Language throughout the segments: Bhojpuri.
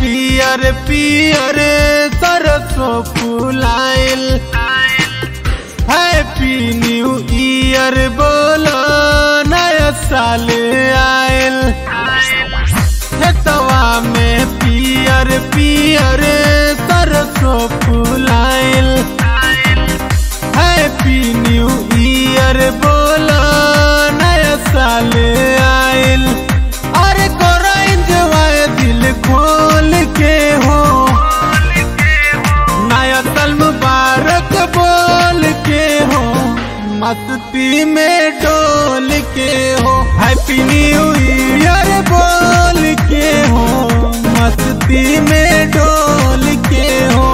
पियर पियर सरसों फुलाइल हैप्पी न्यू ईयर बोलो नया साल आयल खेतवा में पियर पियर सरसों फुलाइल हैप्पी न्यू ईयर बोलो नया साल आयल अरे कोरा इंजॉय दिल खोल के हो नया साल मुबारक बोल के हो मस्ती में डोल के हो हैप्पी न्यू ईयर बोल के हो मस्ती में डोल के हो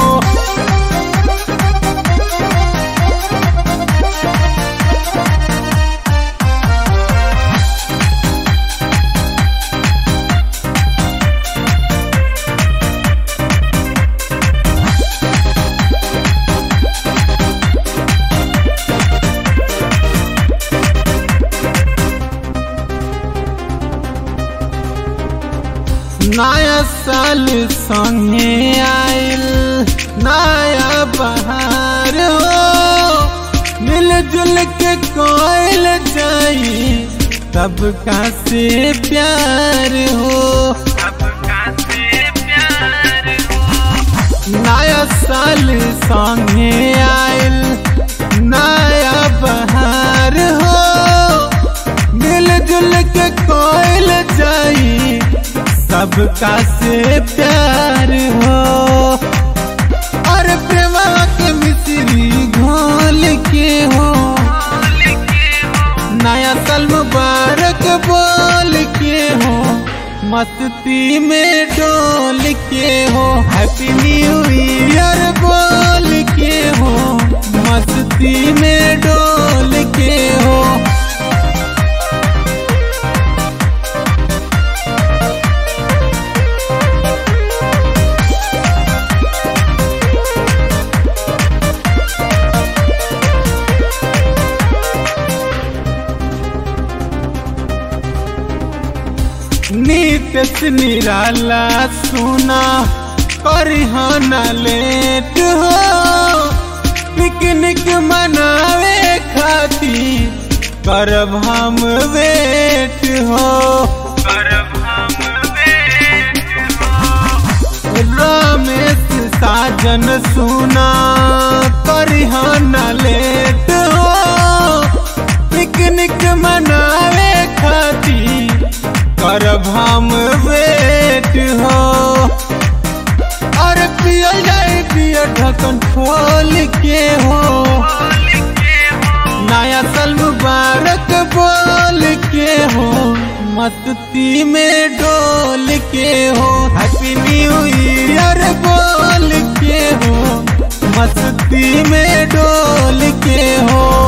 नया साल संगे आयल नया बहार हो मिलजुल के कोयल जाई सबका से प्यार हो नया साल संगे आयल नया बहार हो मिलजुल के कोयल जाई सबका से प्यार हो और प्रेमा के मिश्री घोल के हो नया साल मुबारक बोल के हो मस्ती में डोल के हो हैप्पी न्यू ईयर बोल के हो मस्ती में डोल के हो नीत निराला सुना परिहन लेट हो पिकनिक मनावे खाती करब हम वेट हो रमेश साजन सुना परिहन लेट हो पिकनिक मनावे खाती करब हम वेट हो और पियल जाए पियर ढक्कन खोल के हो नया साल मुबारक बोल के हो मस्ती में डोल के हो हैप्पी न्यू ईयर बोल के हो मस्ती में डोल के हो